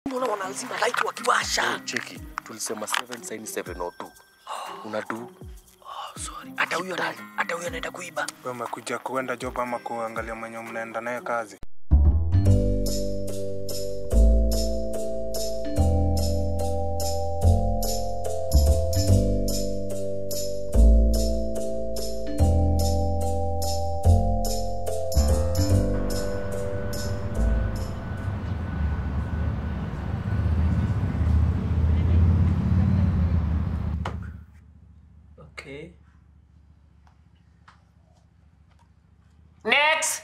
Mbona wanazima light wakiwasha? cheki tulisema 7 saini 702 unadu Sorry. Hata huyo ana- hata huyo anaenda kuiba. Wewe umekuja kuenda job ama kuangalia mwenye mnaenda naye kazi? Okay. Next.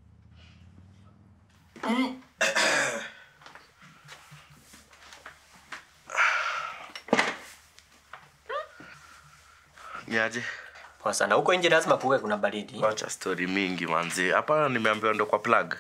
niaje Poa sana. Huko nje lazima kuwe kuna baridi. wacha story mingi manzi hapana nimeambiwa ndo kwa plug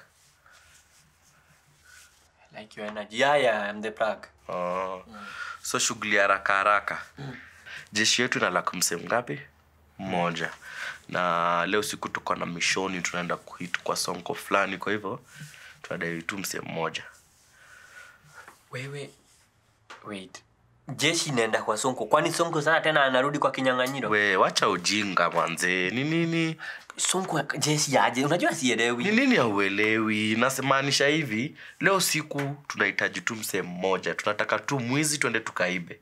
Like your energy. Yeah, yeah, I'm the plug. oh. so shughuli ya haraka haraka jeshi yetu inalaka msehemu ngapi mmoja na leo siku tuko na mishoni tunaenda kuhit kwa sonko fulani kwa hivyo tunadai tu msehemu mmoja Wewe wait. Jeshi inaenda kwa Sonko. Kwani Sonko sana tena anarudi kwa kinyang'anyiro? we wacha ujinga manze ni nini Sonko ya- jeshi yaje? Unajua sielewi. ni nini hauelewi nasemaanisha hivi leo siku tunahitaji tu msehemu mmoja tunataka tu mwizi twende tukaibe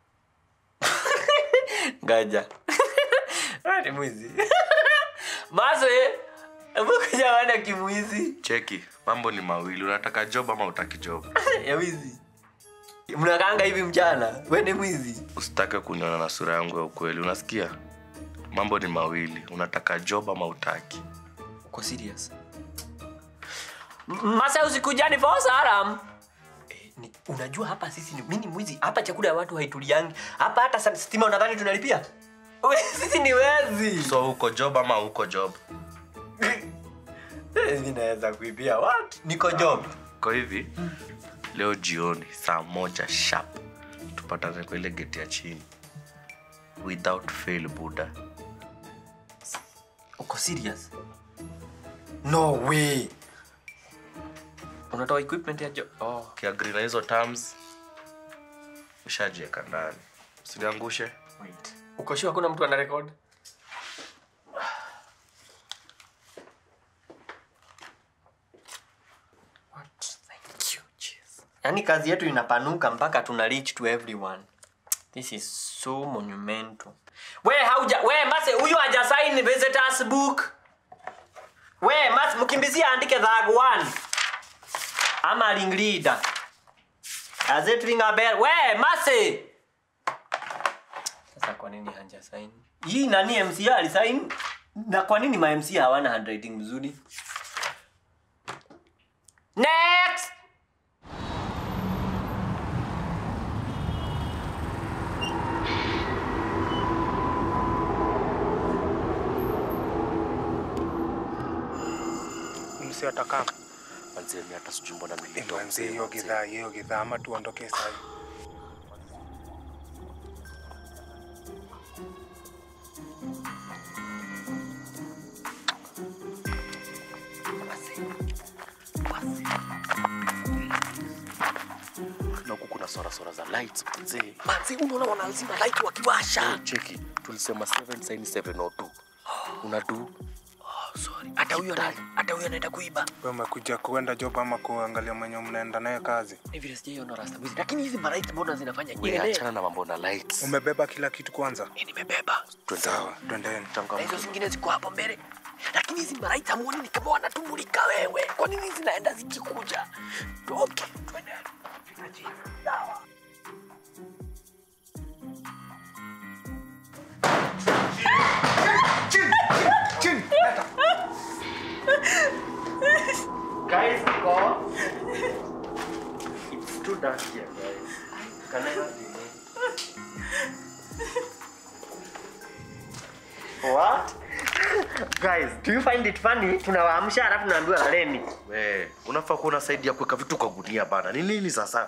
Ngaja. Wewe ni mwizi. Mazo eh. Hebu kuja wana kimwizi. cheki mambo ni mawili unataka job ama utaki job ya wizi. Mnakaanga hivi mchana. Wewe ni mwizi. usitake kuniona na sura yangu ya ukweli unasikia mambo ni mawili unataka job ama utaki Uko serious? M- Masa usikujani for salam. Eh, ni, unajua hapa sisi ni, mimi ni mwizi. Hapa chakula ya watu haituliangi. Hapa hata sa- stima unadhani tunalipia? We, sisi ni wezi. so uko job ama uko job Eh, mimi naweza kuibia what? Niko job. kwa hivi leo jioni saa moja sharp tupatane kwa ile geti ya chini without fail buda Uko serious? No way. Unatoa equipment ya job? Oh. kiagri na hizo terms ushajieka ndani usiniangushe Wait. Uko sure hakuna mtu ana record? What? Thank you, Jesus. Yaani kazi yetu inapanuka mpaka tuna reach to everyone. This is so monumental. We hauja we mase huyu haja sign visitors book. We mas mkimbizie andike thag one. Ama ring leader. As it ring a bell. We mase. Sasa kwa nini hanja sign? Hii nani MCA alisign? Na kwa nini ma MCA hawana handwriting mzuri? Next! Msi atakaa. manzeni hata sijui mbona nilitoa Manzi mzee, hiyo manze. gidhaa, hiyo gidhaa ama tuondoke sasa. na huku kuna sorasora za lights manzee Manzi unaona wanazima light wakiwasha. cheki tulisema 7 saini 702 unadu Sorry. Hata huyo ana- hata huyo anaenda kuiba. Wewe umekuja kuenda job ama kuangalia mwenye mnaenda naye kazi? Ni vile sijaiona rasta mwizi. Lakini hizi malight mbona zinafanya we nyele? achana na mambo na lights Umebeba kila kitu kwanza? Mimi nimebeba. Twende. Sawa, twendeni. Na Changamka. hizo zingine ziko hapo mbele. Lakini hizi malight hamuoni ni kama wanatumulika wewe. Kwa nini zinaenda zikikuja? Okay, twende. Sawa. Guys, go. It's too dark here, guys. Can I have What? Guys, do you find it funny? Tunawaamsha alafu tunaambiwa laleni. We, unafaa kuwa unasaidia kuweka vitu kwa gunia bana. Ni nini sasa?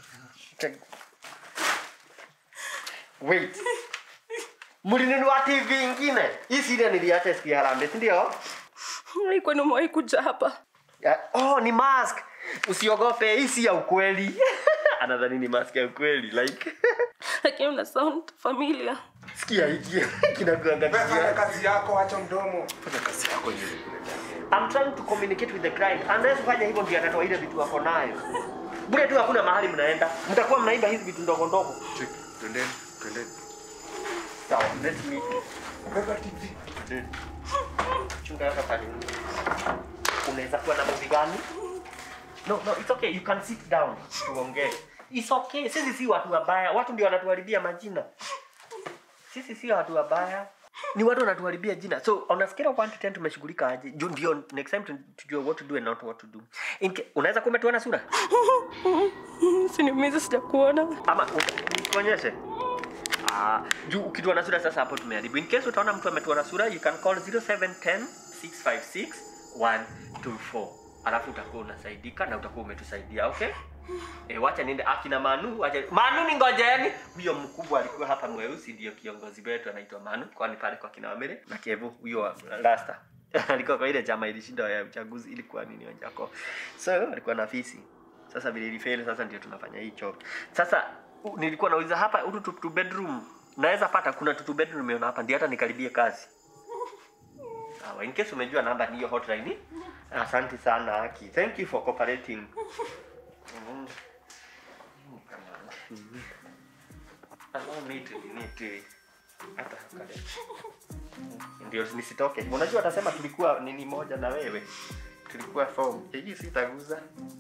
Wait. Mlinunua TV ingine? Hii siria niliacha siku ya harambee, si ndio? Kwani umewahi kuja hapa? Ya- Oh, ni mask. Usiogope, hii si ya ukweli. anadhani ni mask ya kweli like lakini una sound familiar sikia hiki kinakuanga Fanya kazi yako, acha mdomo. I'm trying to communicate with the client. Unless fanya hivyo ndio atatoa ile vitu wako nayo. Bure tu hakuna mahali mnaenda. Mtakuwa mnaiba hizi vitu ndogo ndogo. Twendeni, twendeni. Sawa, let me Beba TV. chunga hapa pale. Unaweza kuwa na movie gani? No, no, it's okay. You can sit down. Tuongee. It's okay. Sisi si watu wabaya. Watu ndio wanatuharibia majina. Sisi si watu wabaya. Ni watu wanatuharibia jina. So on a scale of 1 to 10 tumeshughulika aje? Juu ndio next time tu- tujue what to do and not what to do. In ca- unaweza kuwa umetuona sura? siniumizi sijakuona ama nikuonyeshe Ah, juu ukituona sura sasa hapo tumeharibu in case utaona mtu ametuona sura you can call 0710 656 124 alafu utakuwa unasaidika na utakuwa umetusaidia okay E, wacha niende akina Manu wacha Manu ni ngojeni huyo mkubwa alikuwa hapa mweusi ndio kiongozi wetu anaitwa Manu kwani pale kwa kina Wamere na Kevu huyo wa Rasta alikuwa kwa ile chama ilishinda ya uchaguzi ilikuwa nini Wanjako so alikuwa na fisi sasa vile ilifeli sasa ndio tunafanya hii choo sasa u- nilikuwa nauliza hapa hutu tu, tu bedroom naweza pata kuna tu tu bedroom nimeona hapa ndio hata nikaribie kazi sawa in case umejua namba ni hiyo hotline asante sana Aki thank you for cooperating Mm. Mm, come on. Mm. Allow me to need to hata kale ndio nisitoke unajua atasema tulikuwa nini moja na wewe tulikuwa form hii sitaguza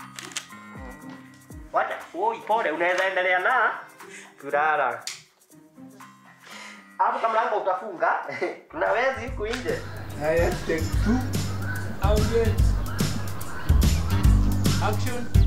wacha oi pole unaweza endelea na kulala hapo kama mlango utafunga kuna wezi huku nje Haya, take two. Audience. Action.